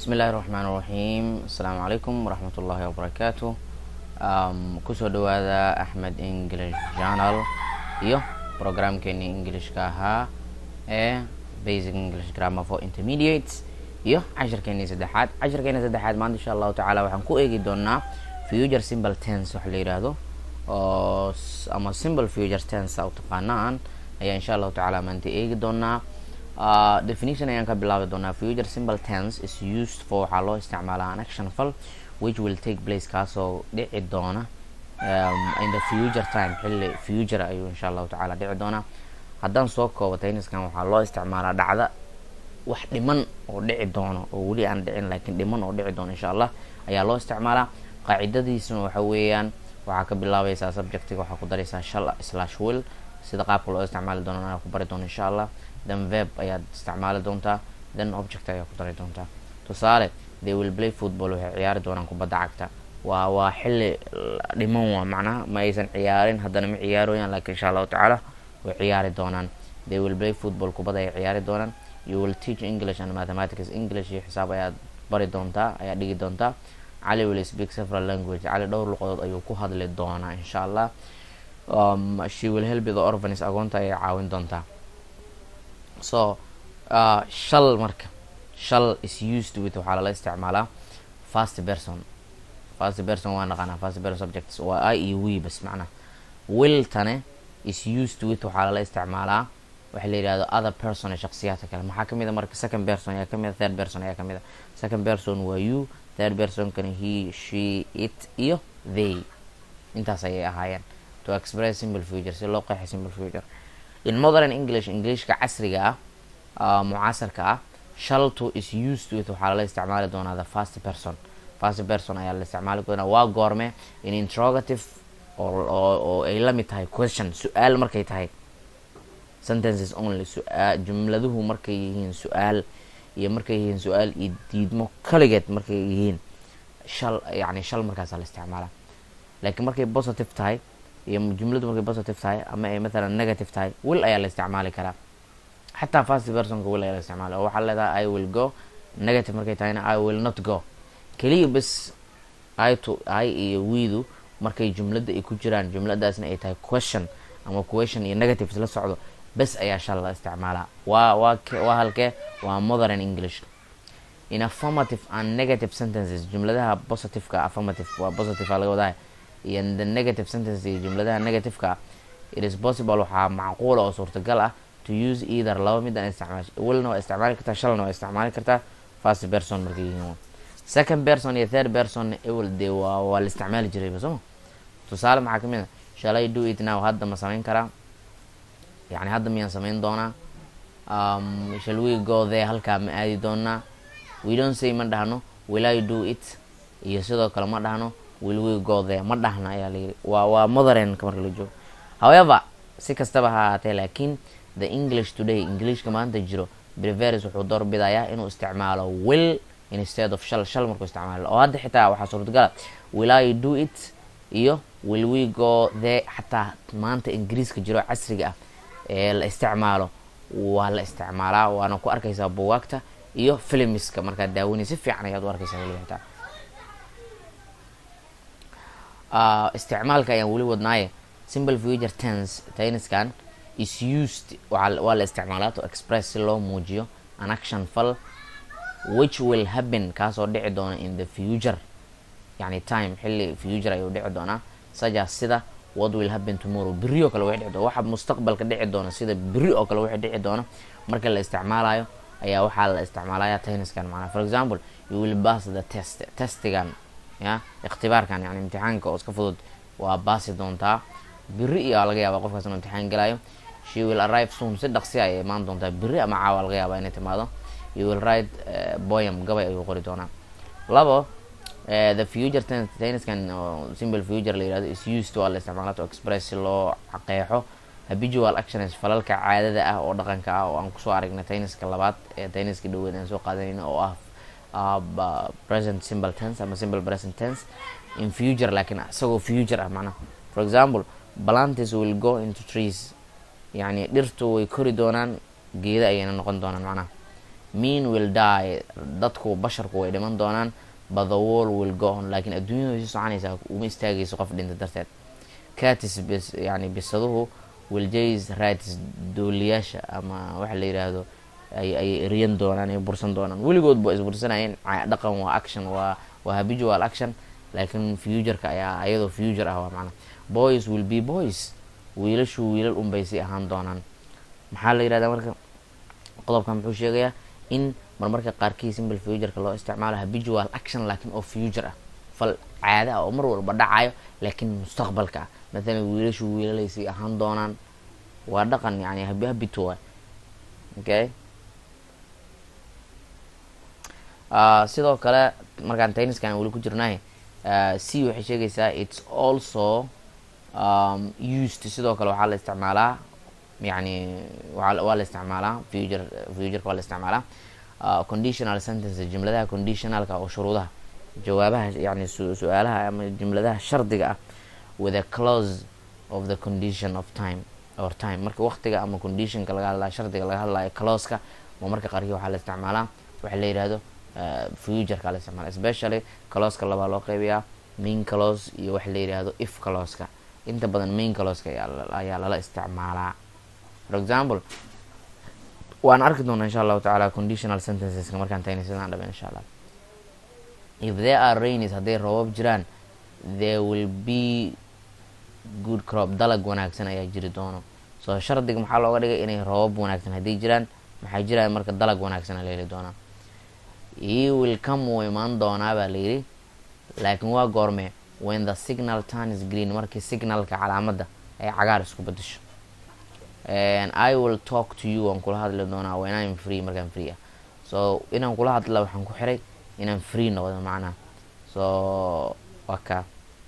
bismi illaahi raxmaan raxiim asalaamu calaykum waraxmat ullaahi wabarakaatu kusoo dhawaada axmed english journal iyo programkeeni englishka ahaa ee basic english grammar for intermediates iyo cashirkeeni saddexaad cashirkeeni saddexaad maanta insha allahu tacaala waxaan ku eegi doonaa future simple tense waxa la yidhaahdo oo ama simple future tense a u taqaanaan ayaa insha allahu tacaala maanta eegi doonaa Uh, definition ayaan ka bilaabi doonaa future simple tense is used for waxaa loo isticmaalaa an action fal which will take place kaasoo dhici doona um, in the future time xilli future ayuu insha allahu tacaala dhici doonaa haddaan soo koobo tayniskan waxaa loo isticmaalaa dhacda wax dhiman oo dhici doono oo weli aan dhicin laakiin dhiman oo dhici doono insha allah ayaa loo isticmaalaa qaacidadiisuna waxa weeyaan waxaa ka bilaabaysaa subjectiga waxaa ku daraysaa shal slash will sida qaabka loo isticmaali doono ayaa ku bari doono insha allah then verb ayaad isticmaali doontaa then object ayaa ku dari doontaa tusaale they will play football waxay ciyaari doonaan kubadda cagta waa waa xilli dhiman waa macnaha ma aysan ciyaarin haddana ma ciyaarooyaan laakiin insha allahu tacaala way ciyaari doonaan they will play football kubadda ay ciyaari doonaan you will teach english and mathematics english iyo xisaab ayaad bari doontaa ayaad dhigi doontaa cali will speak several language cali dhowr luqadood ayuu ku hadli doonaa insha allah um, she will help the orphans agoonta ayay caawin doontaa so uh, shal marka shal is used with waxaa lala isticmaalaa fast person fast person waa naqaanaa fast person subjects waa i iyo we bas macnaha will tane is used with waxaa lala isticmaalaa waxa la yidhahdo other person ee shaksiyaadka kale maxaa kamid a marka second person ayaa kamid a third person ayaa kamid a second person waa you third person kana he she it iyo they intaas ayay ahaayeen to express simple future si loo qeexay simple future in modern english englishka casriga ah uh, mucaasarka ah shalto is used with waxaa lala isticmaali doonaa the first person first person ayaa la isticmaali doonaa waa goorme in interrogative oo ay la mid tahay question su-aal markay tahay sentences only su-aa jumladuhu markay yihiin su-aal iyo markay yihiin su-aal iyo diidmo kaligeed markay yihiin shal yani shal markaasaa la isticmaalaa laakiin markay positive tahay iyo jumladu markay positive tahay ama ay mathalan negative tahay will ayaa la isticmaali karaa xataa fast personka will ayaa la isticmaala oo waxaa leedahay i will go negative markay tahayna i will not go keliya bes i to i iyo wiidu markay jumladda ay ku jiraan jumladaasna ay tahay question ama question iyo negative la socdo bes ayaa shal la isticmaalaa waa waa waa halkee waa modern english in affirmative and negative sentences jumladaha positiveka affirmative waa positive laga wadahay iyo the negative sentence iyo jumladaha negativeka it is possible waxaa macquula oo suurtagal ah to use either laba mid aan isticmaasha willna waa isticmaali kartaa shalna waa isticmaali kartaa first person markay yihiin second person iyo third person ewel dee waa waa la isticmaali jirayba sooma tusaale maxaa kamid a shall I do it now hadda ma samayn karaa yani hadda miyaan samayn doonaa um, shall we go there halkaa ma aadi doonaa we don't say ma dhahno will I do it iyo sidoo kale ma dhahno will we go there ma dhahna ayaa layiri waa waa modernka marka la joogo however si kastaba ha ahaatee laakiin the english today englishka maanta jiro breveris wuxuu doorbidayaa inuu isticmaalo will instead of shal shal markuu isticmaalo oo hadda xitaa waxaa suurtagala will I do it iyo will we go there xataa maanta ingiriiska jiro casriga ah ee la isticmaalo waa la isticmaalaa waana ku arkaysaa buwaagta iyo filmiska markaad daawanay si fiican ayaad u arkaysaa weliba xitaa Uh, isticmaalka ayaan weli wadnaaye simple future tense tenniskan is used waa la isticmaalaa to express si loo muujiyo an action fal which will happen kaasoo dhici doona in the future yani time xilli future ayuu dhici doonaa sajas sida what will happen tomorrow beri oo kale wixii dhici doona waxa mustaqbalka dhici doona sida beri oo kale wixii dhici doona marka la isticmaalayo ayaa waxaa la isticmaalaya tenniskan macnaa for example you will pass the test testigan ya ikhtibaarkan yani imtixaanka oo iska fudud waa baasi doontaa beri iyo laga yaaba qofkaas inuu imtixaan galayo she will arrive soon si dhaqsi ayay imaan doontaa beri ama caawa laga yaaba inay timaado you will write uh, boyam gabay ayuu qori doonaa labo uh, the future tenniskan uh, simple future la yirahdo is used waa la isticmaala to express si loo qeexo habitual actions falalka caadada ah oo dhaqanka ah oo aan kusoo aragnay tenniska labaad ee tenniska dhaweed aan soo qaadanayna oo ah uh, present simple tense ama simple present tense in future laakiin isagoo future ah macnaha for example plantis will go into trees yani dhirtu way kori doonaan geeda ayayna noqon doonaan macnaha mean will die dadku basharku way dhiman doonaan but the wall will go on laakiin adduunyadu way sii soconaysaa uma istaagayso qof dhinta darteed catis bis yani bisaduhu wiljays rights dooliyaasha ama waxa la yiraahdo ay ay eriyan doonaan ay bursan doonaan weligood ba isbursanayeen dhaqan waa action waa waa habitual action laakiin futureka ayaa ayadoo future ah waa macna boys will be boys wiilashu wiilal unbay si ahaan doonaan maxaa la yirahdaa marka qodobkan muxuu sheegayaa in marmarka qaarkii simple futureka loo isticmaalo habitual action laakiin oo future ah fal caada ah oo mar walba dhacayo laakiin mustaqbalka ah mathalan wiilashu wiilalay si ahaan doonaan waa dhaqan yani habi habito waay okay sidoo kale markaan tayniskan weli ku jirnahay c waxay sheegaysaa its also um, used sidoo kale waxaa la isticmaalaa yani waa la isticmaalaa future futureka waa la isticmaalaa uh, conditional sentence jumladaha conditionalka oo shuruudaha jawaabaha yani su-aalaha ama jumladaha shardiga ah with a close of the condition of time or time marka waqtiga ama conditionka laga hadlayo shardiga laga hadlayo closeka oo marka qaarkii waxaa la isticmaalaa waxa la yihahdo futureka la isticmaala especially closeka labaa loo qeybiyaa main close iyo waxa la yihahdo if closeka inta badan main closeka ayaa lala isticmaalaa for example waan arki doonaa insha allahu tacaala conditional sentenceska markaan tagna sidaan dhaben insha allah if there are rains hadday roobab jiraan there will be good crop dalag wanaagsan ayaa jiri doono soo shardiga maxaa looga dhigay inay roobab wanaagsan hadday jiraan maxay jiraan marka dalag wanaagsan la heli doonaa he will come wuu imaan doonaa baa layidhi laakiin waa goorme when the signal turns green markii signalka calaamadda ay cagaar isku bedesho i will talk to you waan kula hadli doonaa when im free markaan free ah so inaan kula hadla waxaan ku xiray inaan free noqdo macnaha so waa ka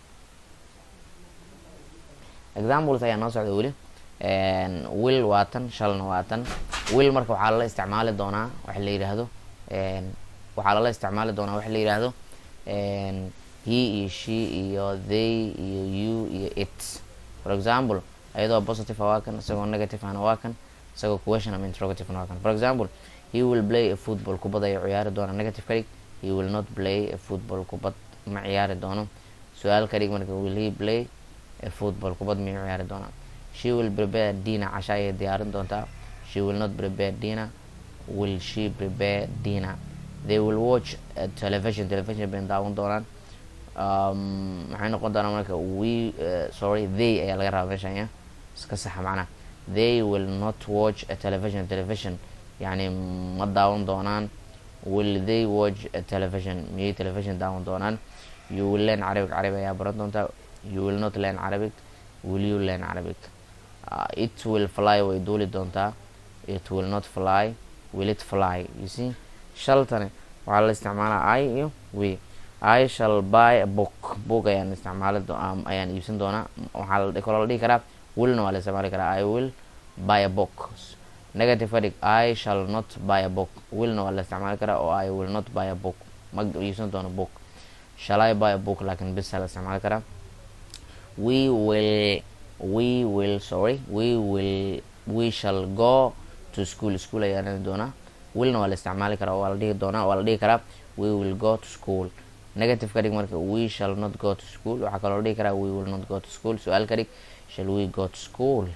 examples ayaa noo socda weli will waatan shalna waatan will marka waxaa lala isticmaali doonaa waxa la yidhaahdo waxaa lala isticmaali doonaa waxa la yidhaahdo he iyo she iyo they iyo you iyo it for example ayadoo positive waa kan isagoo negative ahna waa kan isagoo question ama interrogative waa kan for example he will play a football kubad ayuu ciyaari doona negative ka dhig he will not play a football kubad ma ciyaari doono su-aal ka dhig marka will he play a football kubad miyuu ciyaari doonaa she will prepare dinner casha ayay diyaarin doontaa she will not prepare dinner will she prepare dinner they will watch a television television bay daawan doonaan maxay noqon doonaa marka we uh, sorry they ayaa laga rabaa meeshan ya iska saxa macnaha they will not watch a television television yani ma daawan doonaan will they watch a television miyay television daawan doonaan you will learn arabic carabi ayaa baran doontaa you will not learn arabic will you learn arabic uh, it will fly way duuli doontaa it will not fly will it fly you see shaltani waxaa la isticmaalaa i iyo we i shall buy a book book ayaan isticmaali um, ayaan iibsan doonaa waxaa kaloo la dhihi karaa willna waa la isticmaali karaa i will buy a book negative ka dhig i shall not buy a book willna waa la isticmaali karaa oo i will not buy a book ma iibsan doono book shall i buy a book laakiin bisa la isticmaali karaa we will we will sorry we will we shall go to school school ayaan doonaa willna waa la isticmaali karaa waa la dhihi doonaa waa la dhihi karaa we will go to school negative ka dhig marka we shall not go to school waxaa kaloo dhihi karaa we will not go to school su-aal ka dhig shall we go to school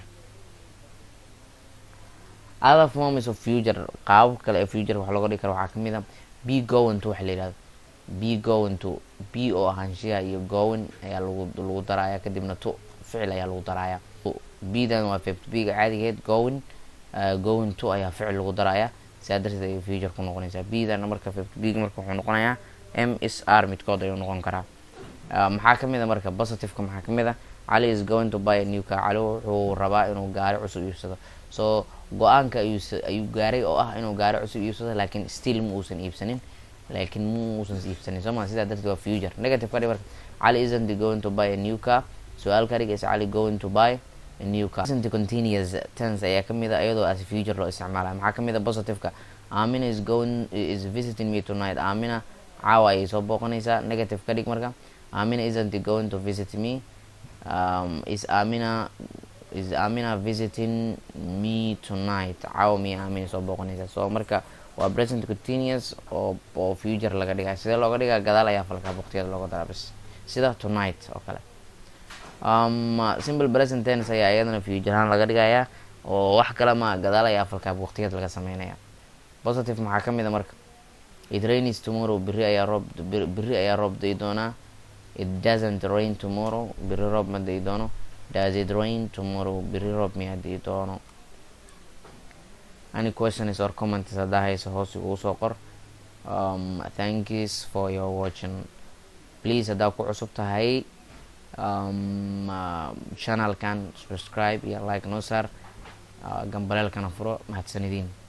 other forms of future qaabab kale ee future wax looga dhigi kara waxaa kamid a be going to waxa la yihahdo be going to be oo ahaanshiyaha iyo going ayaa lagu lagu daraaya kadibna to ficil ayaa lagu daraaya bdan waa fift bga caadigeed going uh, going to ayaa ficil lagu daraaya sidaa darteed ayay future ku noqonaysaa bdan marka fift bg marka wuxuu noqonayaa m s r midkood ayuu noqon karaa maxaa kamid a marka positiveka maxaa kamid a cali is going to buy a new car cali wuxuu rabaa inuu gaari cusub iibsado so go-aanka ayuu ayuu gaaray oo ah inuu gaari cusub iibsado laakiin still ma uusan iibsanin laakiin ma uusan iibsanin soo ma sidaa darteed waa future negative ka dhig marka cali isn't going to buy a new car su-aal ka dhig is cali going to buy a new car isn't continuous tense ayaa kamid a iyadoo as future loo isticmaala maxaa kamid a positiveka amina is going is visiting me tonight amina caawa ayay soo booqanaysaa negative ka dhig marka amina isn't going to visit me um, is amina is amina visiting me tonight caawa miya amina soo booqanaysaa so marka waa present continuous oo oo future laga dhigaya sidee looga dhigaa gadaal ayaa falkaa waqtiyada looga daraa bis sida tonight oo kale um, simple present tense ayaa iyadana future ahaan laga dhigayaa oo wax kale ma gadaal ayaa falkaa waqtiyada laga sameynaya positive maxaa kamid a marka it rains tomorrow beri ayaa roob beri ayaa roob day doonaa it doesn't rain tomorrow beri roob ma day doono does it rain tomorrow beri roob miyaa day doono any questions or comments haddaa hayso hoos ugu soo qor um, thanks for your watching please haddaa ku cusub tahay um, uh, channelkan subscribe iyo like noo saar uh, gambaleelkana furo mahadsanidin